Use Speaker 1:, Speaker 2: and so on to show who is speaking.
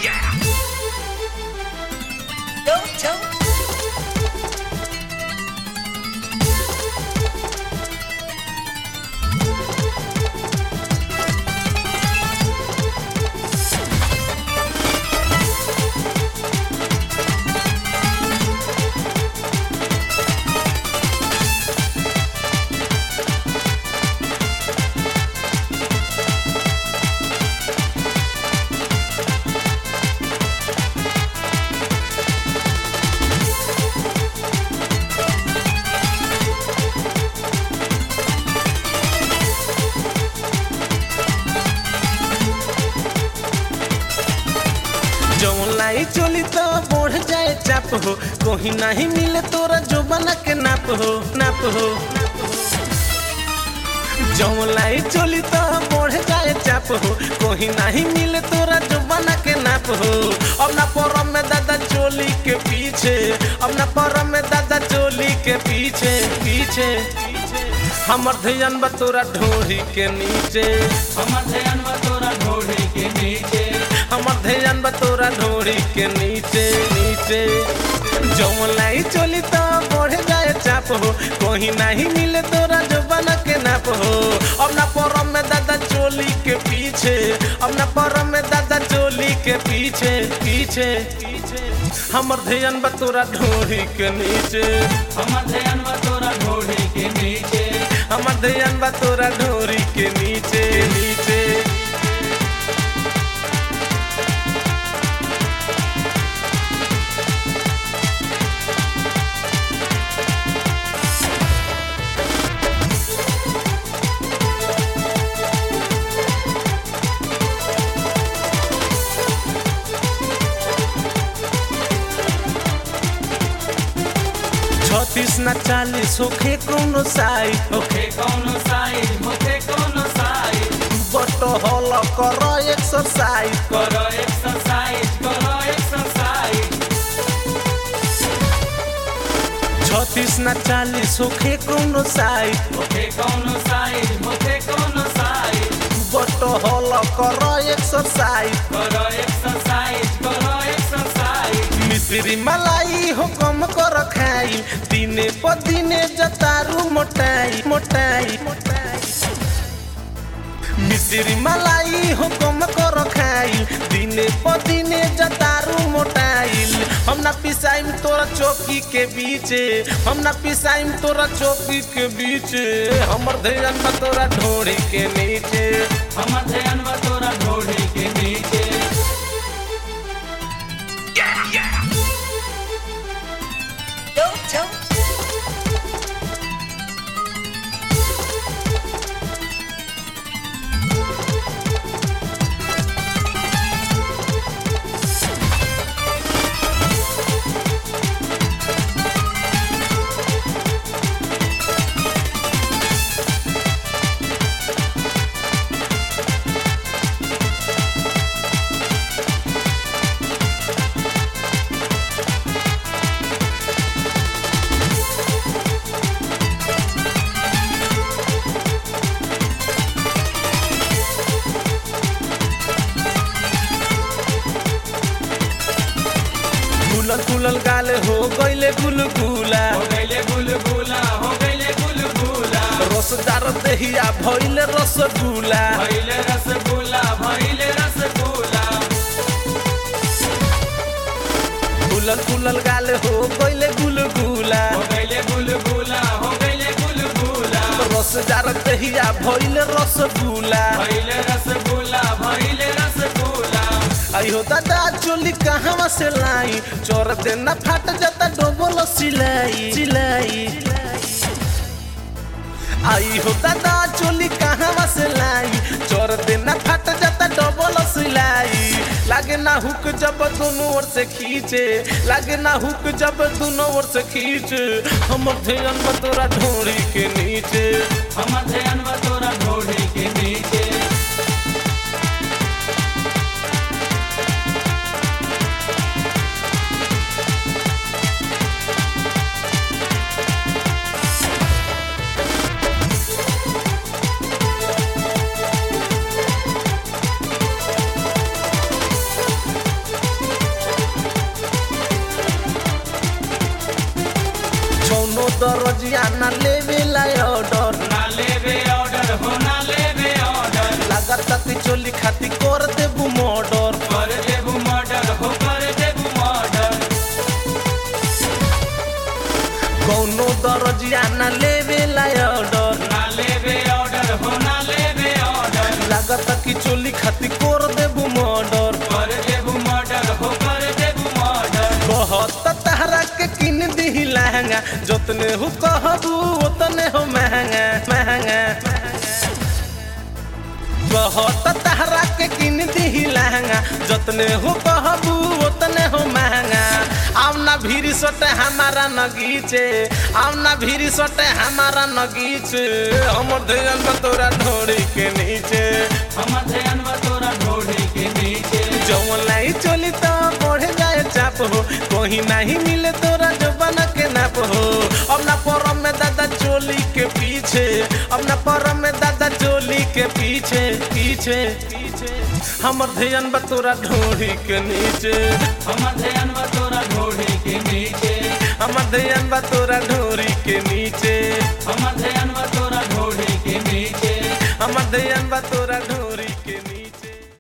Speaker 1: Don't don't.
Speaker 2: जौन लाई चोली तो बढ़ जाए चाप हो कहीं नहीं मिले तोरा जो बना के नाप हो नाप हो जौन लाई चोली तो बढ़ जाए चाप हो कहीं नहीं मिले तोरा जो बना के नाप हो अब ना परम में दादा चोली के पीछे अब ना परम में दादा चोली के पीछे पीछे हमर ध्यान बा तोरा ढोरी के नीचे
Speaker 3: हमर ध्यान बा तोरा ढोढ़ी के नीचे
Speaker 2: हमर ध्यान बा तोरा ढोरी के नीचे नीचे जौन लाई चोली तो बढ़ जाए चाप हो कहीं नहीं मिले तोरा जो बना के नाप हो अब ना परम में दादा चोली के पीछे अब ना परम में दादा चोली के पीछे पीछे हमर ध्यान बा तोरा ढोरी के नीचे
Speaker 3: हमर ध्यान बा तोरा ढोढ़ी के नीचे
Speaker 2: हमर ध्यान बा तोरा ढोरी के नीचे नीचे छत्तीस न चालीस होखे कोनो साई
Speaker 3: होखे कौनो साइज होखे कौनो साइज
Speaker 2: बट हल कर एक्सरसाइज
Speaker 3: करो एक्सरसाइज करो एक्सरसाइज
Speaker 2: छत्तीस न चालीस होखे कोनो साई
Speaker 3: होखे कौनो साइज होखे कौनो साइज
Speaker 2: बट हल कर एक्सरसाइज
Speaker 3: करो एक्सरसाइज करो एक्सरसाइज
Speaker 2: मिश्री मलाई हो कम कर खाई दिने प दिने जतारू मोटाई मोटाई मिश्री मलाई हो कम कर खाई दिने प दिने जतारू मोटाइल हम ना पिसाइम तोरा चौकी के बीचे हम ना पिसाइम तोरा चौकी के बीचे हमर ध्यान बा तोरा ढोरी के नीचे
Speaker 3: हमर ध्यान बा तोरा ढोढ़ी के नीचे
Speaker 1: Don't don't.
Speaker 2: फूलल फूलल गाल हो गईले गुलगुला
Speaker 3: हो गईले गुलगुला हो गईले गुलगुला
Speaker 2: रसदार दहिया भइले रसगुल्ला
Speaker 3: भइले रसगुल्ला भइले रसगुल्ला
Speaker 2: फूलल फूलल गाल हो गईले गुलगुला
Speaker 3: हो गईले गुलगुला हो गईले गुलगुला
Speaker 2: रसदार दहिया भइले रसगुल्ला
Speaker 3: भइले रसगुल्ला भइले रसगुल्ला
Speaker 2: आई हो दादा चोली कहवा से लाई चोर देना फाट जाता डबल सिलाई सिलाई आई हो दादा चोली कहवा से लाई चोर देना फाट जाता डबल सिलाई लागे ना हुक जब दोनों ओर से खींचे लागे ना हुक जब दोनों ओर से खींचे हम ध्यान बा तोरा ढोरी के नीचे
Speaker 3: हमर ध्यान बा तोरा ढोढ़ी के नीचे
Speaker 2: दरजिया ना लेवेला ऑर्डर
Speaker 3: ना लेवे ऑर्डर हो ना लेवे ऑर्डर
Speaker 2: लागत कि चोली खाती कर देबू मर्डर
Speaker 3: कर देबू मर्डर हो कर देबू मर्डर
Speaker 2: कौनो दरजिया ना लेवेला ऑर्डर
Speaker 3: ना लेवे ऑर्डर हो ना लेवे ऑर्डर
Speaker 2: लागत कि चोली खाती कर देबू मर्डर
Speaker 3: कर देबू मर्डर हो कर देबू मर्डर
Speaker 2: बहुत तहरा के किन दी लहंगा जोतने हो कहबू उतने हो महंगा महंगा बहुत तहरा के किन दी लहंगा जोतने हो कहबू उतने हो महंगा आव ना भीरी सोटे हमारा नगीचे आव ना भीरी सोटे हमारा नगीचे हमर ध्यान बतोरा ढोरी के नीचे
Speaker 3: हम ध्यान तोरा ढोढ़ी के नीचे
Speaker 2: जौन लाई चली तो बढ़ जाए चाप हो कहीं नहीं मिले तोरा जो बना के नाप हो अब ना परम में दादा चोली के पीछे अब ना परम में दादा चोली के पीछे पीछे पीछे हमर ध्यान बा तोरा ढोरी के नीचे
Speaker 3: हम ध्यान तोरा ढोढ़ी के नीचे
Speaker 2: हमर ध्यान बा तोरा ढोरी के नीचे
Speaker 3: हम ध्यान तोरा ढोढ़ी के नीचे
Speaker 2: हमर ध्यान बा तोरा